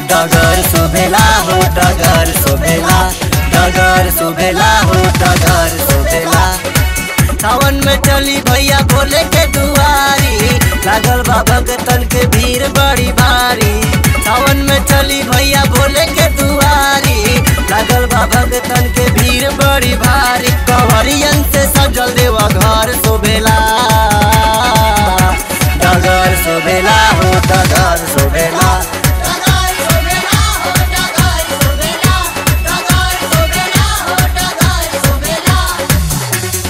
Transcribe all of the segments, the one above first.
डगर सुभेला हो डगर सुभेला डगर सुभेला हो डगर सुभेला सावन में चली भैया भोले के दुआरी लागल बा भगतन के भीड़ बड़ी भारी सावन में चली भैया भोले के दुआरी लागल बा भगतन के भीड़ बड़ी भारी कंवरियन से सजल देवा घर शोभेला डगर शोभेला हो डगर शोभेला डगर सोबेला हो डगर सोबेला डगर सोबेला हो डगर सोबेला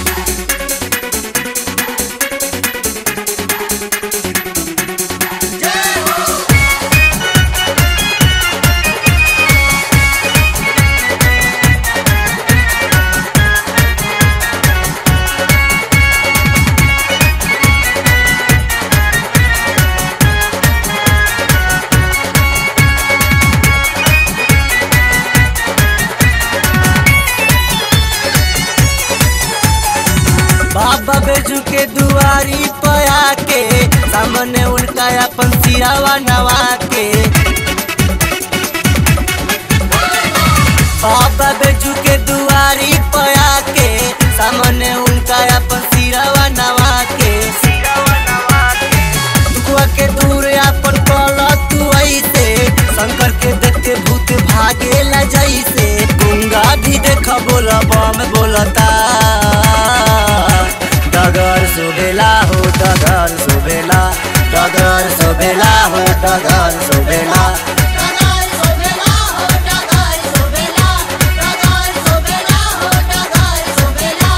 बाबा बेजू के दुआरी पया के सामने उनका अपन सिरावा नवा के बाबा बेजू के दुआरी पया के सामने उनका अपन सिरावा नवा के दुखवा के दूर अपन कल तू ऐसे शंकर के देख के भूत भागेला जैसे गुंगा भी देख बोल बम बोलता डगर सुबेला हो डगर सुबेला डगर सुबेला हो डगर सुबेला डगर सोबेला हो डगर सोबेला डगर सोबेला हो डगर सोबेला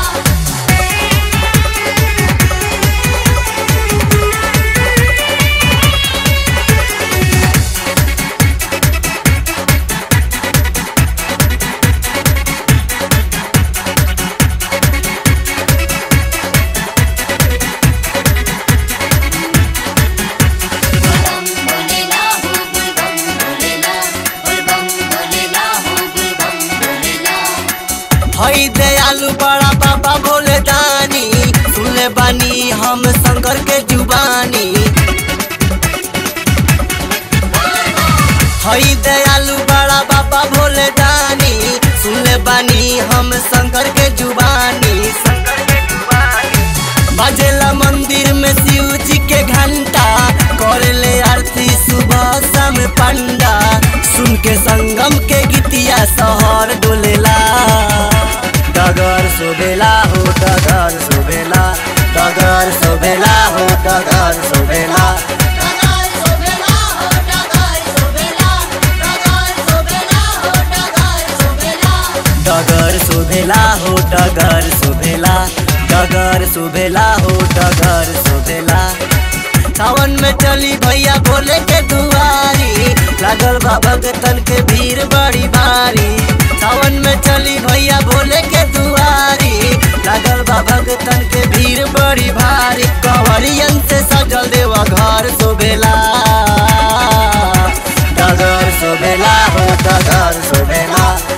बम बोलेला हो बम बोलेला बम बोलेला हो बम बोलेला हई दयालु बड़ा बाबा भोले दानी सुनले बानी हम शंकर के जुबानी हई दयालु बड़ा बाबा भोले दानी सुनले बानी हम शंकर के जुबानी शंकर के जुबानी बजेला मंदिर में शिव जी के घंटा करेले आरती सुबह शाम पंडा सुन के संगम के गीतिया शहर डोलेला डगर सुबेला हो डगर सुबेला डगर सुबेला हो डगर सुबेला डगर सोबेला हो डगर सोबेला डगर सोबेला हो डगर सोबेला डगर सुबेला हो डगर सुबेला डगर सुबेला हो डगर सुबेला सावन में चली भैया भोले के दुआरी लागल बा भगतन के भीड़ बड़ी भारी सावन में चली भैया भोले के दुआरी लागल बा भगतन के भीड़ बड़ी भारी कंवरियन से सजल देवा घर शोभेला डगर शोभेला हो डगर शोभेला